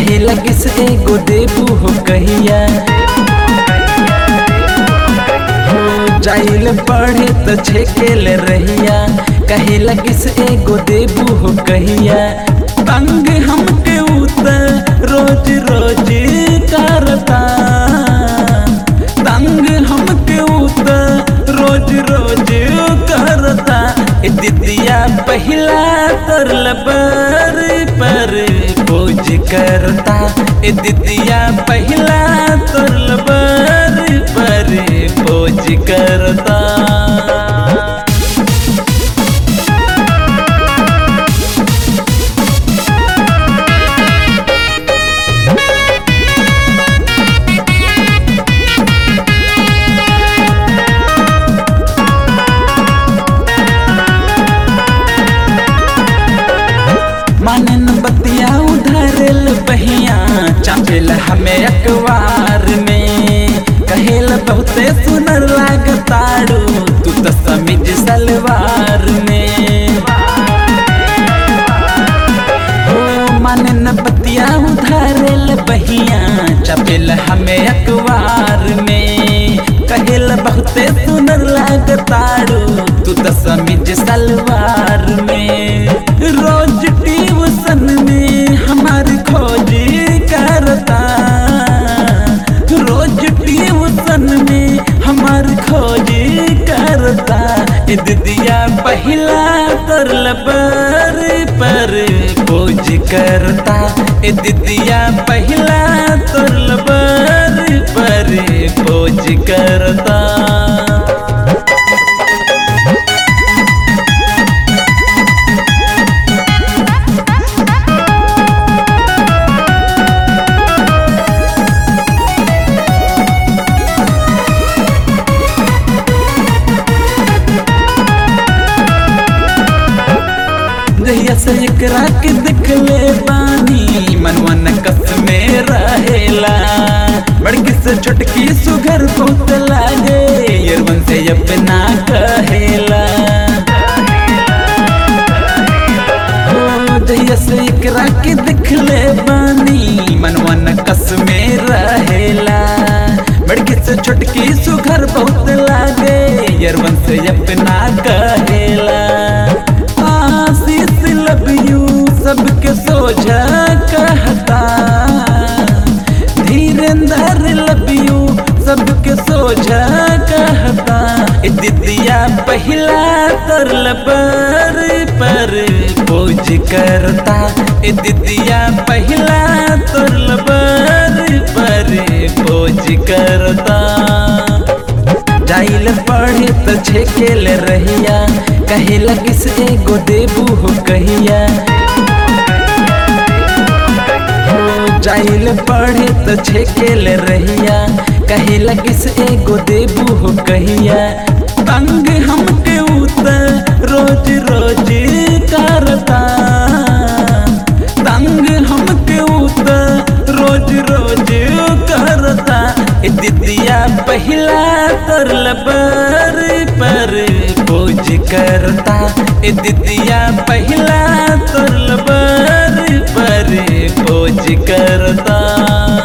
कहे लगे से एगो देबू हो कहिया हो जाइल पढ़े तो छेकेल रहिया कहे लगे से एगो देबू हो कहिया तंग हमके उतर रोज रोज करता तंग हमके उतर रोज रोज करता ए दिदिया पहिला तर लबर पर खोज करता ए दिदिया पहिला तर लबर पर खोज करता मानन बतिया उधरल बहिया चापेल हमें अखबार में कहेल बहुते सुनर लागताड़ू तू तो समिज सलवार में ओ मानन बतिया उधरल बहिया चापेल हमें अखबार में कहेल बहुते सुनर लागताड़ू तू तो समिज सलवार में रोज ट्यूशन में हमारी खोज करता रोज ट्यूशन में हमारी खोज करता ए दिदिया पहिला तर लबर पर खोज करता ए दिदिया पहिला तर लबर पर खोज करता जहिया से एकरा के देखले बानी मनवा नकस में रहेला बड़की से छोटकी सुगर बहुत लागे यरवन से अपना कहेला ओ, जहिया से एकरा के देखले बानी मनवा नकस में रहेला बड़की से छोटकी सुगर बहुत लागे यरवन से अपना कहेला आशीष लव यू सबके सोझा कहता धीरेन्द्र लव यू सबके सोझा कहता ए दिदिया पहिला तर लबर पर खोज करता ए दिदिया पहिला तर लबर पर खोज करता जाइल पढ़े तो छेकेल रहिया कहे लगे से एगो देबू हो कहिया हो जाइल पढ़े तो छेकेल रहिया कहे लगे से एगो देबू हो कहिया तंग हमके उतर रोज रोज करता तंग हमके उतर रोज रोज करता ए दिदिया पहिला तर लबर पर खोज करता ए दिदिया पहिला तर लबर पर खोज करता